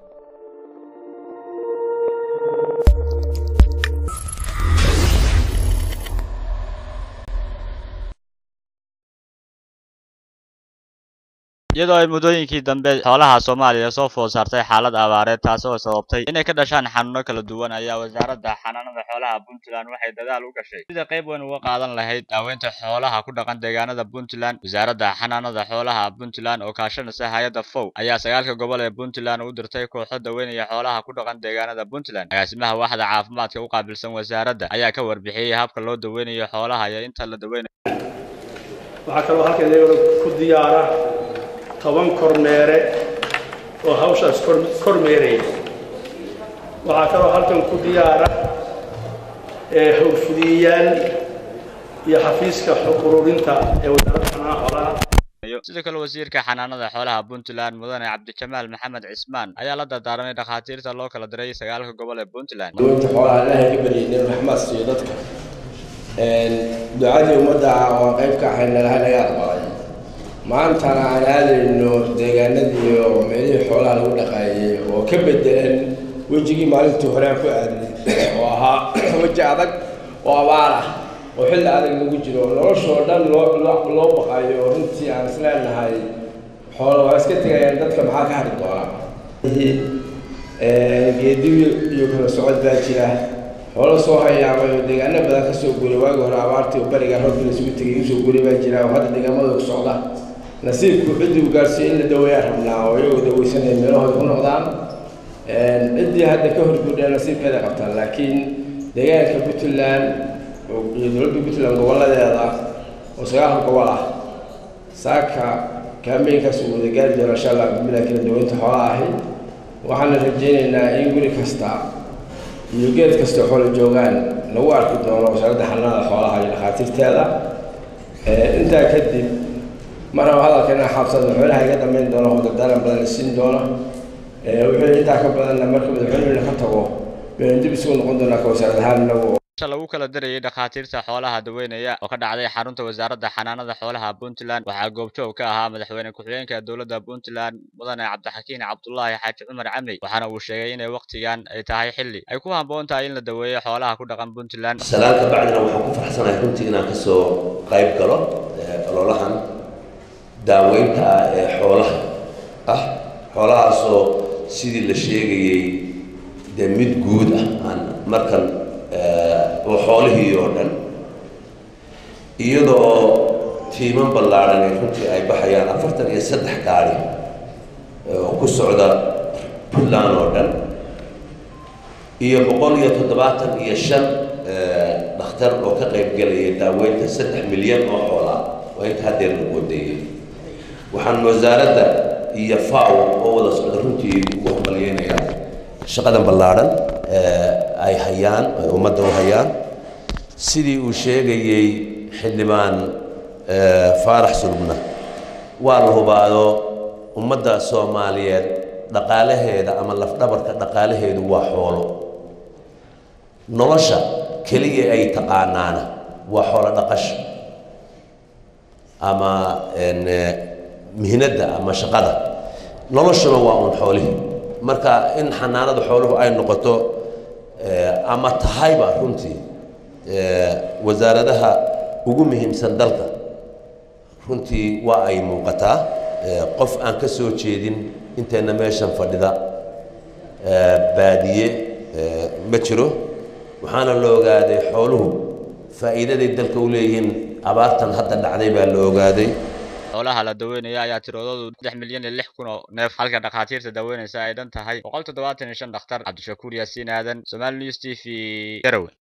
iyadoo ay muddooyinkii dambe xoolaha soomaaliya soo food saartay xaalad abaareed taas oo sababtay inay ka dhashaan xanuuno kala duwan ayaa wasaaradda xanaanada xoolaha puntland waxay dadaal u gashay sida qayb weyn uga qaadan lahayd daaweynta xoolaha ku dhaqan deegaanada puntland wasaaradda xanaanada xoolaha puntland oo kaashanaysa hay-adda fow ayaa sagaalka gobol ee puntland u dirtay kooxo daweynaya xoolaha ku dhaqan deegaanada puntland agaasimaha waaxda caafimaadka u qaabilsan wasaaradda ayaa ka warbixiyey habka loo daweynayo xoolaha iyo inta la daweynayo waxaa kaloo halkan iyaguna ku diyaara toban kormeere oo hawshaas kormeeraya waxaa kaloo halkan ku diyaara howlfudiyayaal iyo xafiiska ururinta ee wasaaradda xanaanaha xoolaha sidoo kale wasiirka xanaanada xoolaha puntland mudane cabdijamaal maxamed cismaan ayaa la dardaarmay dhakhaatiirta loo kala diray sagaalka gobol ee puntland dawinta xoolaha ilaahay ka baryay inuu raxmaad siiyo dadka ducadii ummadda waa qayb ka ahay nalaha laga aqbalay maantana aan aadayno deegaanadii oo meelihii xoolaha lagu dhaqaayay oo ka bedelan wejigii maalintii hore aan ku aadnay oo ahaa weji adag oo abaar ah oo xilli adag lagu jiro noloshoo dhan loo loo baqayo oo runtii aan isleenahay xoola waa iska tegayaan dadka maxaa ka hari doona geediyo iyo kala socod baa jira xoolo soo hayaamay oo deegaano badan kasoo guuray waagi hore abaartii oo bariga roobkii isugu tegay usoo guuray baa jira oo hadda deegaamada ku socda nasiibku ciddii u gaarsiiyo in la daweeyaa rabnaa oo iyagoo daweysanaya meelahooda ku noqdaan ciddii hadda ka horguudhaa nasiibkeeda qabtaan laakiin deegaanka puntland iyo dowladda puntland gobolladeeda oo sagaalka gobol ah saaka kaambeynkaas uu wada gaari doona insha allah bilah kala daweynta xoolaha ahi waxaana rajaynaynaa in guri kasta iyo geed kasta xoola joogaan lagu arki doono wasaaradda xanaanada xoolaha iyo dhakhaatiirteeda intaa kadib mar raba hadalka inaan xabsado madaxweynaha iga dambeyn doono oo dardaaran badan la siin doono wuxuu intaa ka badanna marka madaxweynehuna ka tago baynu dib isugu noqon doonaa ka wasaarad ahaan inagu lagu kala dirayay dhakhaatiirta xoolaha daweynaya oo ka dhacday xarunta wasaaradda xanaanada xoolaha puntland waxaa goobjoog ka ahaa madaxweyne ku-xigeenka dowladda puntland mudane cabdixakiin cabdulaahi xaaji cumar camey waxaana uu sheegay inay wakhtigan ay tahay xilli ay ku habboon tahay in la daweeyo xoolaha ku dhaqan puntland salaalka bacdina waxaan ku faraxsanahay runtii inaan kasoo qayb galo ololahan daaweynta ah ee xoolaha ah xoolahaasoo sidii la sheegayey dee mid guud ah aan markan oo xoolihii oo dhan iyadoo tiiman ballaadhan ee runtii ay baxayaan afartan iyo saddex gaari oo ku socda puntland oo dhan iyo boqol iyo toddobaatan iyo shan dhakhtar oo ka qayb gelaya daaweynta saddex milyan oo xoolaa waa inta haddeer lagu wadeeyay waxaan wasaaradda iyo faw oo wada socda runtii ugu hambalyeynayaa shaqadan ballaadhan ay hayaan ay ummadda u hayaan sidii uu sheegayey xildhibaan faarax sulubna waa la hubaado ummadda soomaaliyeed dhaqaalaheeda ama lafdhabarka dhaqaalaheedu waa xoolo nolosha keliya ay taqaanaana waa xoolo dhaqasha ama mihnadda ama shaqada noloshuna waa uun xoolihii marka in xanaanada xooluhu ay noqoto ama tahayba runtii wasaaradaha ugu muhiimsan dalka runtii waa ay muuqataa qof aan ka soo jeedin intayna meeshan fadhida baadiye ma jiro waxaana la ogaaday xooluhu faa'iidaday dalka u leeyihiin abaartan hadda dhacday baa la ogaaday xoolaha la daweynaya ayaa tiroodoodu saddex milyan iyo lix kun oo neef halka dhakhaatiirta daweynaysa ay dhan tahay boqol toddobaatan iyo shan dhakhtar cabdishakuur yaasiin aadan somaali news t v garowe